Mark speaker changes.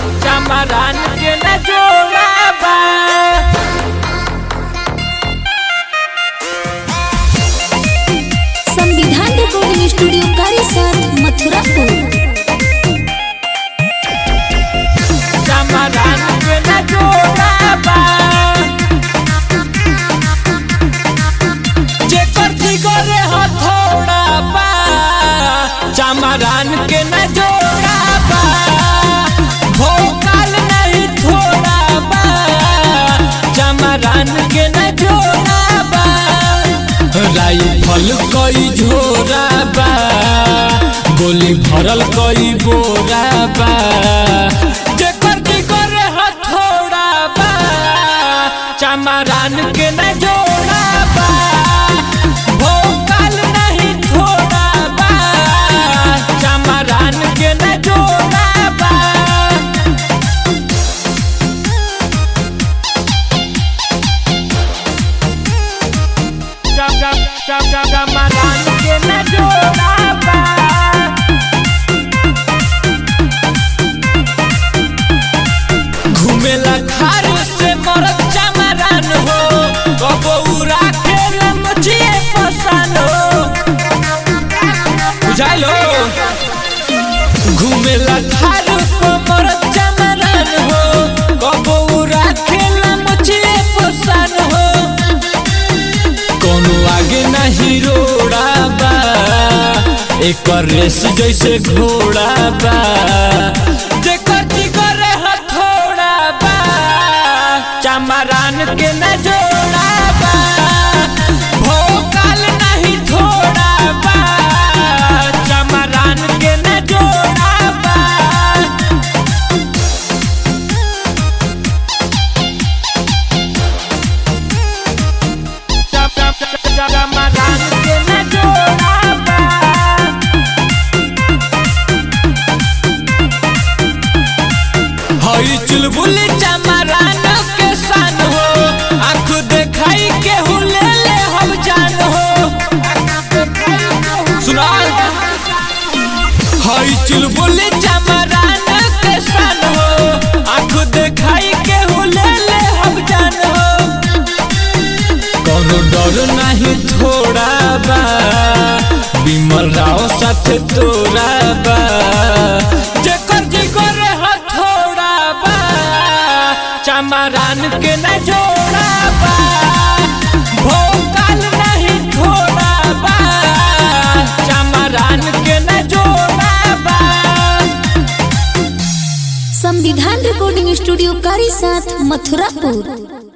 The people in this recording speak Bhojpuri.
Speaker 1: चमरान के न जोड़ा बा
Speaker 2: संविधान रिकॉर्डिंग स्टूडियो कारीसाथ मथुरापुर
Speaker 1: चमरान के न जोड़ा बा जेकर दिगरे हथौड़ा बा चमरान के न जोड़ा बा भोकाल नहीं थोड़ा बा चमरान के न जोड़ा बा राइफल कई झोरा बा गोली भरल कई बोरा बा जेकर दिगर हथौड़ा बा चमरान के न जोड़ा बा भोकाल नहीं थोड़ा बा चमरान के न जोड़ा बा Jam jam jam jam jam maran ke na joda ba घुमेला खारू से मरद चमरान हो कबो उड़ा खेला मचिए पसान हो बुझाइलो घुमेला खारू को मरद चमरान हो कबो उड़ा खेला मचिए पसान हो कोनो आगे नहीं रोड़ा बा एक रेस जैसे घोड़ा बा जेकर जिगर हथौड़ा बा चमरान के न जोड़ा बा भोकाल नहीं थोड़ा बा चमरान के न जोड़ा बा Jam jam jam jam jam maran ke na joda ba हई चुलबुली चमरान के सन हो आँख देखाई के हुले ले हम जान हो सुना हई चुलबुली चमरान के सन हो आँख देखाई के हुले ले हम जान हो कोनो डर नहीं थोड़ा बा विमल राव साथ तोरा बा जेकर जिगर हथौड़ा बा चमरान के न जोड़ा बा भोकाल नहीं थोड़ा बा चमरान के न जोड़ा बा
Speaker 2: संविधान रिकॉर्डिंग स्टूडियो कारीसाथ मथुरापुर